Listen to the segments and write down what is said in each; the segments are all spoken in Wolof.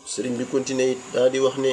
sëriñ bi continué it daa di wax ne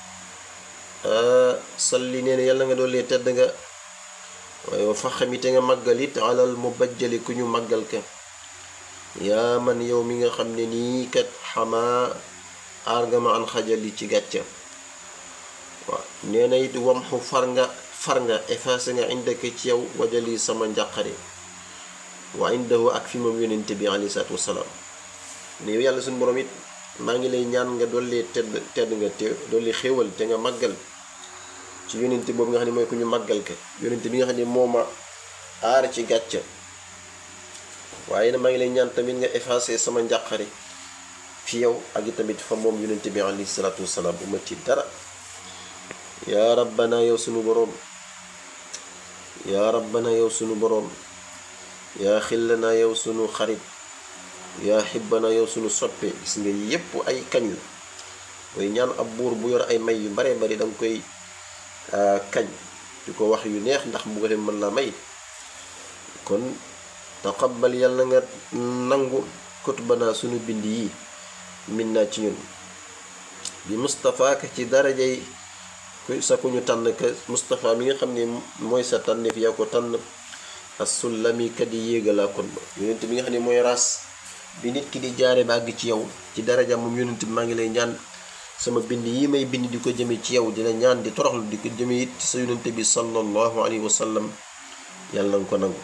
salli nee na yàlla nga doole tedd nga waaye wa faxami te nga màggal it alal mu bajjali ku ñu màggal ka yaa man yow mi nga xam ne nii kat xamaa aar nga ma an xajali ci gàcca waaw nee na it wamxu far nga far nga effacé nga indaka ci yow wajali sama njàqare wa indahu ak fi moom yonente bi alayhi salaatu wasalaam ne yow yàlla suñu borom it maa ngi lay ñaan nga dolli tedd tedd nga te dolli xéewal te nga màggal ci yonente boobu nga xam ne mooy ku ñu màggal ka yonente bi nga xam ne moo ma aar ci gàcca waaye na maa ngi lay ñaan tamit nga effacé sama njàqare fi yow ak i tamit fa moom yonente bi alayhi salaatu wasalaam bu ma ci dara yaa rabbana yow sunu boroom yaa rabbana yow sunu boroom yaa xillana yow sunu xarit yaa xibbana yow sunu soppe gis nga yépp ay kañ la mooy ñaan ab buur bu yor ay may yu bare bari danga koy kañ di ko wax yu neex ndax bu ko leen mën la may kon taqabbal yàlla nga nangu kutbana sunu bind yi min naa ci ñun bi Mustapha ka ci darajay sa ku ñu tànn ka Mustapha mi nga xam ne mooy sa tànneef yaa ko tànn as-sullami kat yi yéegalaa kon ba yonent bi nga xam ne mooy ras bi nit ki di jaare ba àgg ci yow ci daraja moom yonent bi maa ngi lay ñaan sama bind yi may bind di ko jëme ci yow di la ñaan di toroxlu di ko jëme it ci sa yonent bi sallallahu alayhi wa sallam yàlla nga ko nangu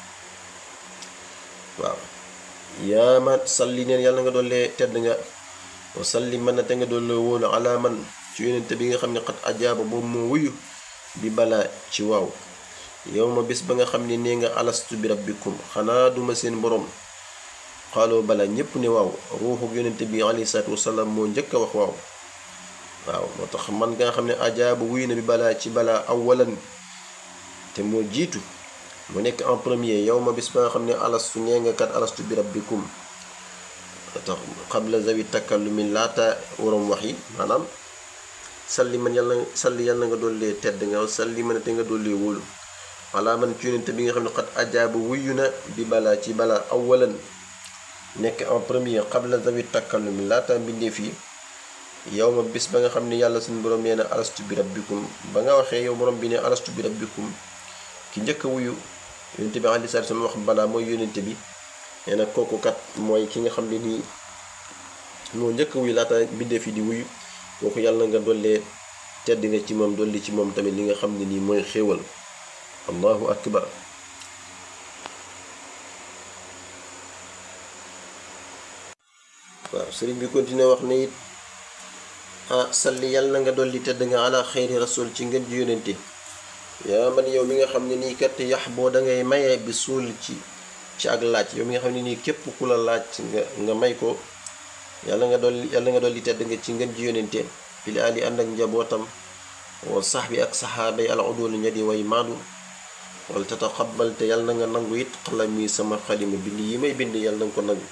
waaw yaa ma salli neen yàlla nga doole tedd nga wa salli mën na te nga doole wóolu ala man ci yonent bi nga xam ne xat ajaaba boobu moo wuyu bi balaa ci waaw yow ma bis ba nga xam ne nee nga alastu bi rabbikum xanaa duma seen borom xaaloo bala ñépp ne waaw ruuxu yonente bi alayhi salaatu wasalaam moo njëkk a wax waaw waaw moo tax man nga xam ne ajaaba wuyu na bi balaa ci balaa awalan te moo jiitu mu nekk en premier yow ma bis ba nga xam ne alastu nee nga kat alastu bi rabbikum tax xabla zawi takallumi laata waroom wax yi maanaam salli man yàlla salli yàlla nga dollee tedd nga salli man te nga dollee wóolu wala man ci yonente bi nga xam ne xat ajaaba wuyu na bi balaa ci balaa awalan nekk en premier xabla zawi takallumi laata mbindeef yi yow ma bis ba nga xam ne yàlla suñu borom nee na alastu bi rabbikum ba nga waxee yow borom bi ne alastu bi rabbikum ki njëkk a wuyu yonente bi aleyhi salaatu salaam wax balaa mooy yonente bi nee na kooku kat mooy ki nga xam ne nii moo njëkk a wuyu laata mbindeef yi di wuyu kooku yàlla nga dollee tedd nga ci moom dolli ci moom tamit li nga xam ne nii mooy xéewal allahu akbar waaw sëriñ bi continué wax ne it ah salli yàlla na nga dolli tedd nga ala xeyri rasul ci ngeen ji yónente yaa man yow mi nga xam ne nii kat yax boo dangay maye bi suul ci ci ak laaj yow mi nga xam ne nii képp ku la laaj nga nga may ko yàlla nga dolli yàlla nga dolli tedd nga ci ngeen ji yónente fili ali ànd ak njabootam wa sax bi ak saxaaba yi al udul ña di way maadu wala tataxabal te yàlla na nga nangu it xalam yi sama xalima bind yi may bind yàlla na nga ko nangu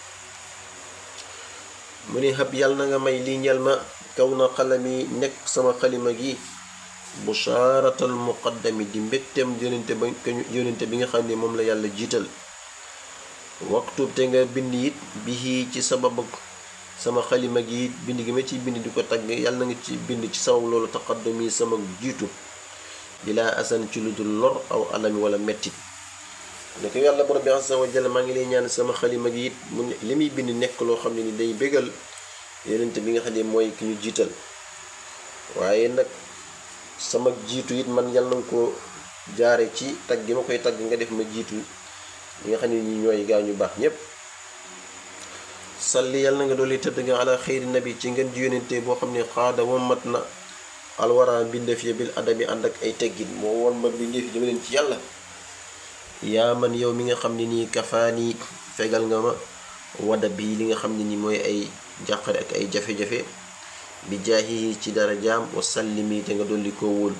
mu ne xab yàlla na nga may lii ñel ma kaw na xalam yi nekk sama xalima gi bushaaratal muqaddami di mbégteem yonente ba yonente bi nga xam ne moom la yàlla jiital waxtu te nga bind it bi ci sababu sama xalima gi it bind gi ma ciy bind di ko tagg yàlla na nga ci bind ci sabab loolu taqaddumi sama jiitu bilaa asan ci lu dul lor aw alami wala mettit ne ko yàlla borom bi azza wa jalla maa ngi lay ñaan sama xalima gi it mu li muy bind nekk loo xam ne ni day bégal yonente bi nga xam ne mooy ki ñu jiital waaye nag sama jiitu it man yàlla na ko jaare ci tagg gi ma koy tagg nga def ma jiitu ñi nga xam ne ñi ñooy gaa ñu baax ñépp salli yàlla na nga dolli tëdd nga ala xeyri nabi ci ngeen ji yonente boo xam ne xaada moom mat na alwara mbindeef ya bil adabi ànd ak ay teggin moo woon ma mbindeef jëme leen ci yàlla yaa man yow mi nga xam ne nii kafaani fegal nga ma wada bi li nga xam ne nii mooy ay jàqare ak ay jafe-jafe bi jaahi ci dara jaam wa sallimi te nga dolli koo wóolu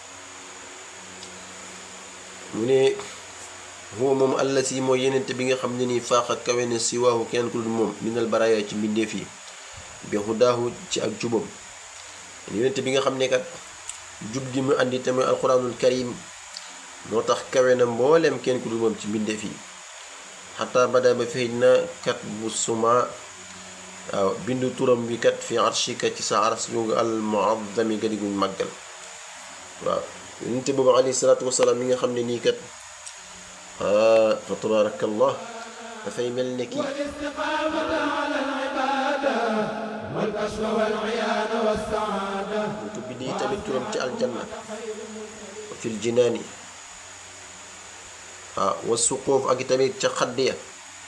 mu ne huwa moom allah si mooy yenente bi nga xam ne nii faax ak kawe ne si waahu kenn ku dul moom minal baraaya ci mbindeef yi bi hudaahu ci ak jubam yonente bi nga xam ne kat jub gi mu andi te mooy alquranul karim moo tax kawe na mbooleem kenn ku dul moom ci mbindeef yi xataa bada ba feeñ na kat bu suma waaw bindu turam bi kat fi arshika ci sa aras googu al muazzami ga diguñ màggal waaw yonente boobu alayhi salaatu wasalaam mi nga xam ne nii kat fa tabaarakallah dafay mel ne ki ñu ko bindi tamit turam ci aljanna wa fil jinaani waaw wa suquuf ak tamit ca xadd ya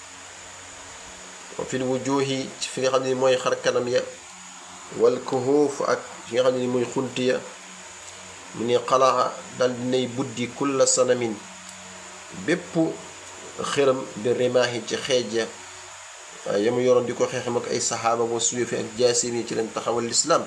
wa fil wujuhi ci fi nga xam ne mooy xar kanam ya wal kuhuuf ak fi nga xam ne mooy xunti ya mu ne xalaa dal dinay buddi kulla sanamin bépp xëram bi rimaahi ci xeej ya waaye yamu yoroon di ko xeexam ak ay saxaaba wa suyufi ak jaasim yi ci leen taxawal lislaam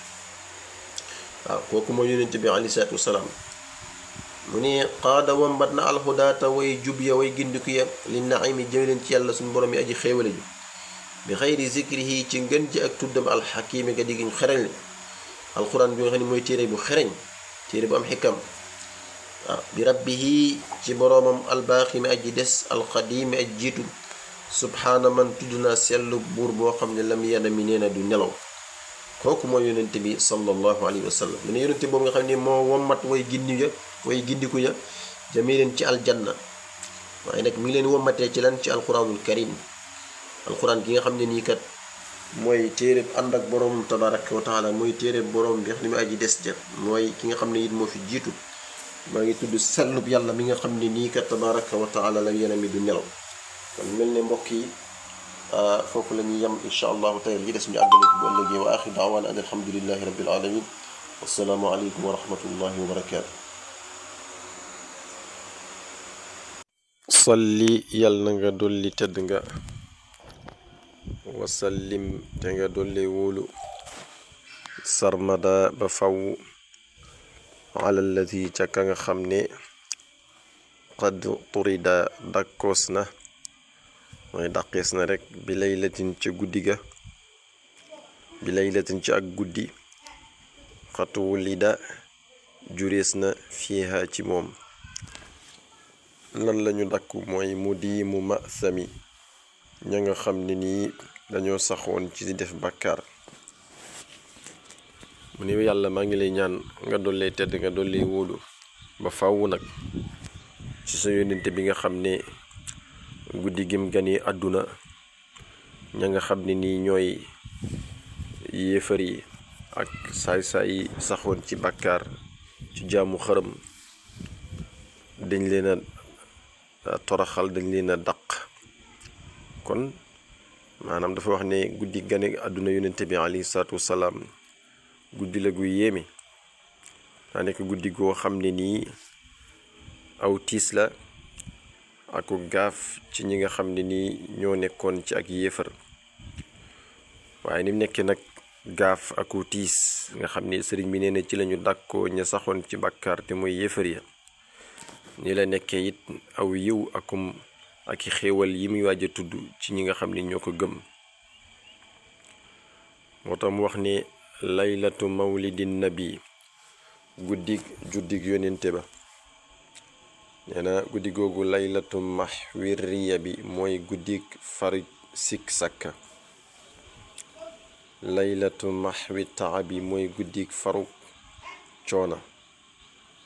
waaw kooku mooy yonent bi aleyhi salaatu wasalaam mu ne qaada wambat na alxudaata way jub ya way gindiku ya li naimi jëme leen ci yàlla suñu borom yi aji xéewale ju bi xayri zikrihi ci ngën ji ak tuddam alxakimi ga diggiñ xereñ li alquran bi nga xam ne mooy téere bu xereñ téere bu am xikam waaw bi rabbihi ci boroomam albaaxi mi aji des alqadimi aj jiitu subhaana man tudd naa sellu buur boo xam ne lam yana mi nee na du nelaw kooku mooy yonente bi sallallahu alayhi wa sallam mu ne yonente boobu nga xam ne moo wommat way gindi ya way gindiku ya jamee leen ci aljanna waaye nag mi ngi leen wommatee ci lan ci alquranul karim alquran gi nga xam ne nii kat mooy téere ànd ak boroom tabaraka wa taala mooy téere boroom bi nga xam ne mu aji des ja mooy ki nga xam ne it moo fi jiitu maa ngi tudd sellub yàlla mi nga xam ne nii kat tabaraka wa taala la yéen mi du nelaw kon mel ne mbokk yi foofu la ñuy yem incha allahu tayal yi des ñu àggale ko bu ëllëgee wa axir daawaana an alhamdulillahi rabbil alamin wassalaamu aleykum wa rahmatullahi wa barakaatu salli yal na nga dolli tëdd nga wasallim te nga dolli wóolu sarmada ba faw ala alladi ca ka nga xam ne qad turida dakkoos na mooy daqees na rek bi laylatin ca guddi ga bi laylatin ci ak guddi xatuwulida jurees na fiiha ci moom lan lañu dakku mooy mu di mu ma sami ña nga xam ne nii dañoo saxoon ci di def bàkkaar mu ne yàlla maa ngi lay ñaan nga dollee tedd nga dollee wóolu ba fàww nag ci sa yónnente bi nga xam ne guddi gim gani àdduna ña nga xam ne nii ñooy yéefar yi ak saay-saay yi saxoon ci bàkkaar ci jaamu xërëm dañ leen a toraxal dañ leen a daq kon maanaam dafa wax ne guddi gane àdduna yonente bi alayhi salaatu wasalaam guddi la gu yéeme daa nekk guddi goo xam ne nii aw tiis la aku gaaf ci ñi nga xam ne nii ñoo nekkoon ci ak yéefar waaye ni mu nekkee nag gaaf aku tiis nga xam ne sëriñ bi nee na ci lañu dàkkoo ña saxoon ci bàkkaar te mooy yéefar ya ni la nekkee it aw yiw akum ak i xéewal yi muy waaj a tudd ci ñi nga xam ni ñoo ko gëm moo tax mu wax ne laylatu mawlidin nabi guddig juddig yonente ba nee na guddi googu laylatu maxwiriya bi mooy guddig fari sik sakka laylatu maxwi taabi mooy guddig faru coona